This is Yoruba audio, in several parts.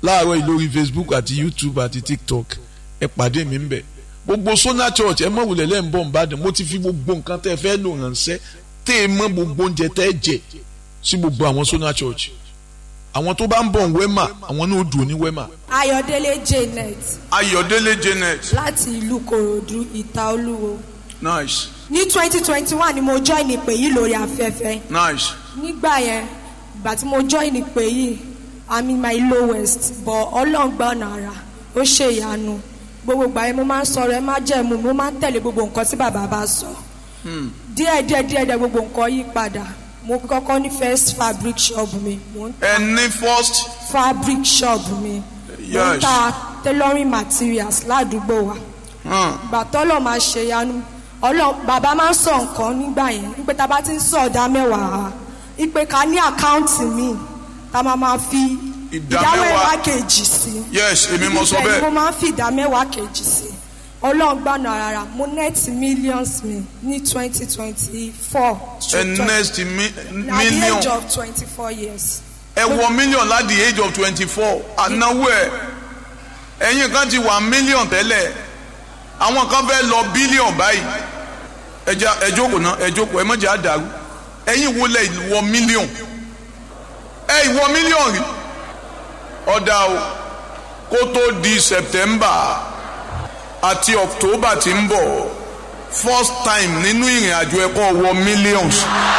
láàárọ̀ yìí lórí facebook àti youtube àti tiktok ẹ pàdé mi ń bẹ̀ gbogbo sona church ẹ mọ̀ wulẹ̀ lẹ́ ń bọ̀ nìbàdàn mo ti fi gbogbo nǹkan tẹ́ ẹ fẹ́ lò ránṣẹ́ tẹ́ ẹ mọ̀ gbogbo oúnjẹ tẹ́ ẹ jẹ sí gbogbo àwọn sona church àwọn tó bá ń bọ̀ wẹ́mà àwọn náà dùn ní wẹ́mà. ayọ̀délé janet ayọ̀délé janet láti ìlú kòròdú ìta olúwo nice ní twenty twenty one ni mo join ìpè yìí lórí afẹ́fẹ́ nice nígbà yẹn ìgbà tí mo join ìpè yìí i'm in my lowest but ọlọ́run gbọ́ ọ̀nà ara ó ṣe ìyanu gbogbo ìgbà yẹn mo máa ń sọ̀rọ̀ ẹ má jẹ́ mu mo máa ń tẹ̀lé gbogbo nǹkan tí bàbá bá sọ díẹ̀ díẹ̀ díẹ̀ díẹ̀ gbogbo nǹkan yí padà mo kọ́kọ́ ní first fabric shop mi mo ń ẹ ní first fabric shop mi mo ń Yes. ta tailoring materials ládùúgbò wa hmm, ìgbà tọ́lọ̀ máa ṣe yanu ọlọ́ bàbá máa ń sọ nǹkan nígbà yẹn wípé tá a bá ti ń sọ ọ̀dà mẹ́wàá wípé ká ní àkáǹtì míì tá a máa máa fi Ìdá ìdá mẹ́wàá. mẹ́wàá kejì sí. yes èmi mo sọ Ibẹ̀ ni mo bẹ́ẹ̀ máa ń fi ìdá mẹ́wàá kejì sí. ọlọ́run gbàna rárá mo net millions mi ní twenty twenty four. ẹ next mi at the million age of twenty four years. ẹ wọ million láti the age of twenty four ànáwó ẹ ẹ̀yin kan ti wà million tẹ́lẹ̀ àwọn kan fẹ́ lọ billion báyìí ẹ já ẹ jókòó náà ẹ jókòó ẹ má jẹ́ àdàrú ẹ̀yin wo lẹ wọ million ẹ ìwọ million rí ọ̀dà o kó tó di september àti october tí ń bọ̀ first time nínú ìrìn àjò ẹ̀kọ́ wọ millions.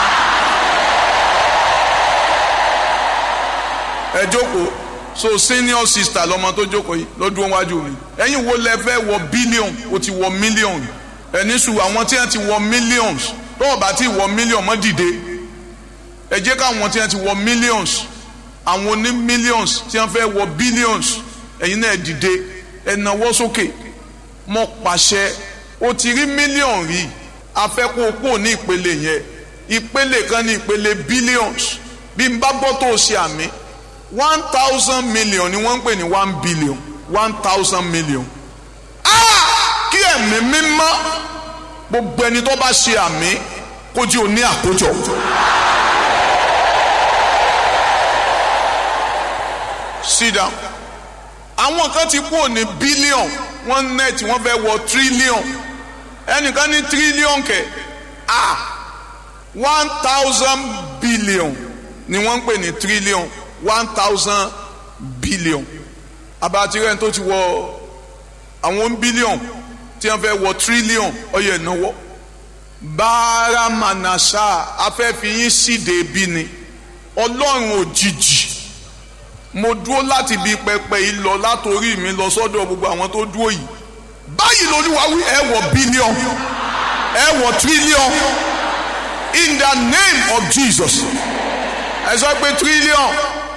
ẹ jókòó so senior sister lọmọ tó jókòó yìí lọ́dún wájú mi ẹ̀yin wo lẹ fẹ́ wọ billion o ti wọ million ẹni sùn àwọn tí wọ́n ti wọ millions tó o bá ti wọ million mọ́ dìde ẹ jẹ́ káwọn tí wọ́n ti wọ millions àwọn oní millions tí wọ́n fẹ́ wọ billions ẹ̀yin náà dìde ẹ nawọ́ sókè mọ́ pàṣẹ o ti rí million rí afẹ́kọ̀ọ́pọ̀ ní ìpele yẹn ìpele kan ní ìpele billions bí n bá gbọ́ tó o ṣe àmì one thousand million ni wọ́n ń pè ní one billion one thousand million. Ah! kí ẹ̀mí mímọ́ gbogbo ẹni tó bá ṣe àmì kó jí o ní àkójọ. sit down. àwọn kan ti kúrò ní billion wọ́n net wọ́n fẹ́ wọ trillion ẹnìkan ní trillion kẹ̀ ah one thousand billion ni wọ́n ń pè ní trillion one thousand billion abatirẹ́ tó ti wọ àwọn billion tí wọ́n fẹ́ wọ trillion ọyẹ ìnáwó báramanasa afẹ́fiyín síde bí ni ọlọ́run òjijì mo dúró láti bí pẹpẹ yìí lọ látòrí mi lọ sọ́dọ̀ gbogbo àwọn tó dúró yìí báyìí lolúwa wí ẹ wọ billion ẹ wọ trillion in the name of jesus ẹ sọ pé trillion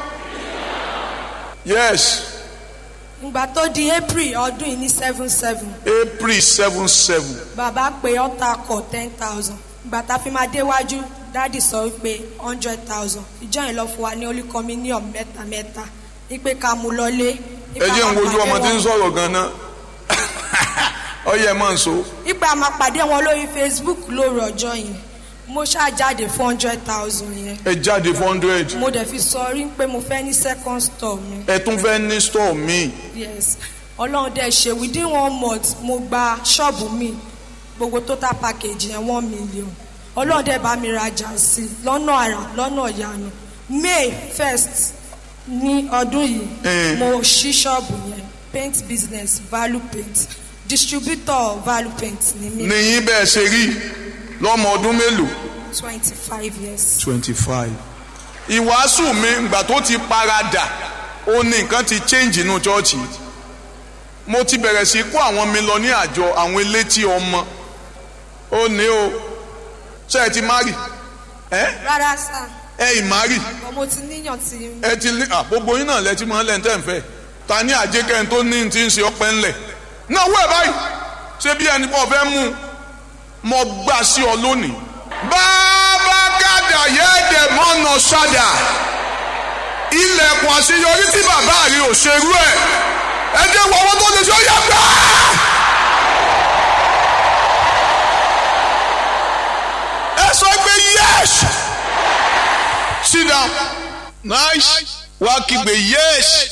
yes ìgbà tó di april ọdún yìí ní seven seven april seven seven bàbá pé ọ̀tá kọ̀ ten thousand ìgbà tá a fi máa déwájú dáàdì sọ wípé hundred thousand ìjọ yìí lọ fún wa ní holy communion mẹ́ta mẹ́ta wípé ká mú lọlé. ẹ jẹ́ ń wojú ọmọ tí ń sọ̀rọ̀ gan-an ọyẹ ẹ máa ń so ipa máa pàdé wọn lórí facebook lórí ọjọ́ yẹn mo ṣáà jáde four hundred thousand yẹn ẹ jáde four hundred mo dẹ̀ fi sọ rí pé mo fẹ́ ní second store mi ẹ tún fẹ́ ní store míì yes ọlọ́run dẹ̀ ṣe within one month mo gba ṣọ́ọ̀bù mi gbogbo total package yẹn one million ọlọ́run dẹ̀ bá mi rajà sí i lọ́nà àrà lọ́nà ìyanu may first ní ọdún yìí Eh. mo ṣí ṣọ́ọ̀bù yẹn paint business value paint distributor value paint ni mi níyìn bẹ́ẹ̀ ṣe rí lọ́mọ ọdún mélòó twenty five years. twenty five. ìwàásù mi ìgbà tó ti paradà ó ní nǹkan ti change inú chọ́ọ̀chì mo ti bẹ̀rẹ̀ sí kó àwọn mi lọ ní àjọ àwọn elétí ọmọ ó ní o ṣe ẹ ti mari ẹ rárá sá ẹ ì mari ọmọ ti níyàn ti ẹ ti ní à, gbogbo yín náà lẹ ti mọ lẹ́ńtẹ́ ń fẹ́ ta ní àjẹkẹ́ tó ní ti ń ṣe ọpẹ́ ńlẹ̀ náà wẹ̀ báyìí ṣé bí ẹni pọ̀ fẹ́ mú un mo gbà sí ọ lónìí. bàbá gàdà yẹ́ẹ̀dẹ̀ mọ́nà ṣáda ilẹ̀kùn àṣeyọrí tí bàbá rẹ ò ṣerú ẹ̀ ẹ jẹ́ wọ owó tó lè ṣe ó yẹ gbà. ẹ sọ pé yes sit down nice wá kígbe yes